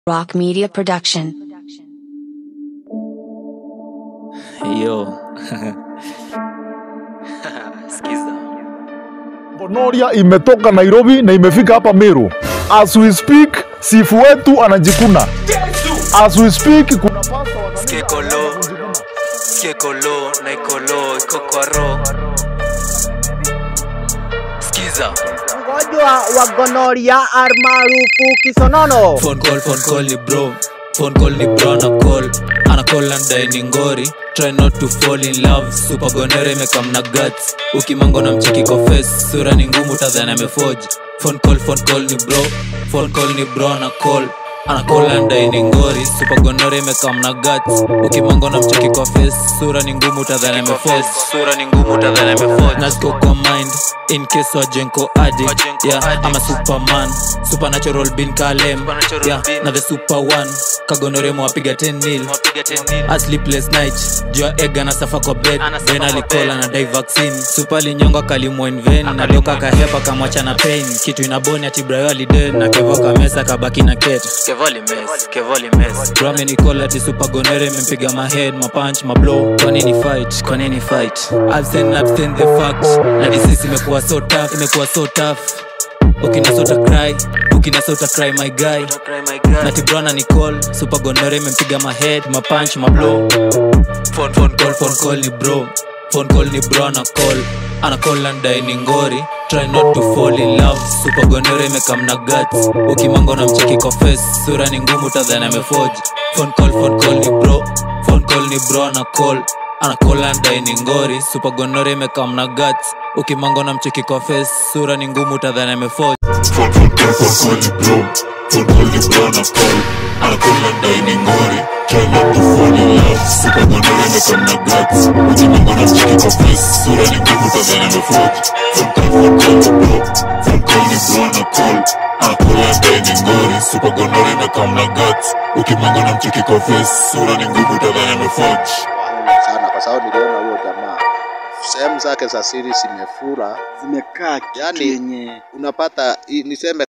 Rock Media Production. Yo. Skiza. Bonoria imetoka Nairobi na imefika hapa Meru. As we speak, sifu wetu anajikuna. As we speak, kuna pasta wa kanisa Skekolo. anajikuna. Skekolo, naikolo, iko kwa ro. Skiza. Mgonjwa wa gonoria almaarufu kisonono. Phone call, phone call ni bro. Phone call ni bro ana call. Ana call and die ni ngori. Try not to fall in love. Super gonere imekam na guts. Ukimango na mcheki kwa face. Sura ni ngumu tadhani ameforge. Phone call, phone call ni bro. Phone call ni bro ana call. Ana call and die ni ngori. Super gonere imekam na guts. Ukimango na mcheki kwa face. Sura ni ngumu tadhani ameforge. Sura ni ngumu tadhani ameforge. Naziko kwa mind. In case wajenko addict. Yeah, I'm a superman. Supernatural bin kalem. Yeah, na the super one. Kagonoremo wapiga 10 nil. A sleepless night. Jua ega na safa kwa bed. Ben alikola na dai vaccine. Super linyonga kalimwa in vain. Na doka kahepa kamwacha na pain. Kitu inaboni ati Brayo aliden. Na kevo kamesa kabaki na ket. Kevoli mess, kevoli mess. Bro amenikola ati super gonere mempiga my head, my punch, my blow. Kwa nini fight? Kwa nini fight? Absent, absent the fact. Na disease imekuwa so tough, imekuwa so tough. Ukinasota cry, ukinasota cry my guy. Nati brona ni call, super gonore imempiga my head, my punch, my blow. Phone phone call, phone call ni bro. Phone call ni bro ana call. Ana call and die ni ngori. Try not to fall in love. Super gonore imekam na guts. Ukimango na mcheki kwa face, sura ni ngumu tadhani ameforge. Phone call, phone call ni bro. Phone call ni bro ana call. Ana call and die ni ngori. Super gonore imekam na guts. Ukimango na mcheki kwa face, sura ni ngumu tadhani ameforge. Phone phone call phone call ni bro Phone call ni bro na call Ana call and die ni ngori Try not to fall in love Super gonore imekam na guts Ujimango na mchiki kwa face Sura ni ngumu tazana meforge Phone call phone call ni bro Phone call ni bro na call Ana call and die ni ngori Super gonore imekam na guts Ukimango na mchiki kwa face Sura ni ngumu tazana meforge sana kwa sababu niliona huyo jamaa sehemu zake za siri zimefura, zimekaa kitu Yani- yenye unapata i- niseme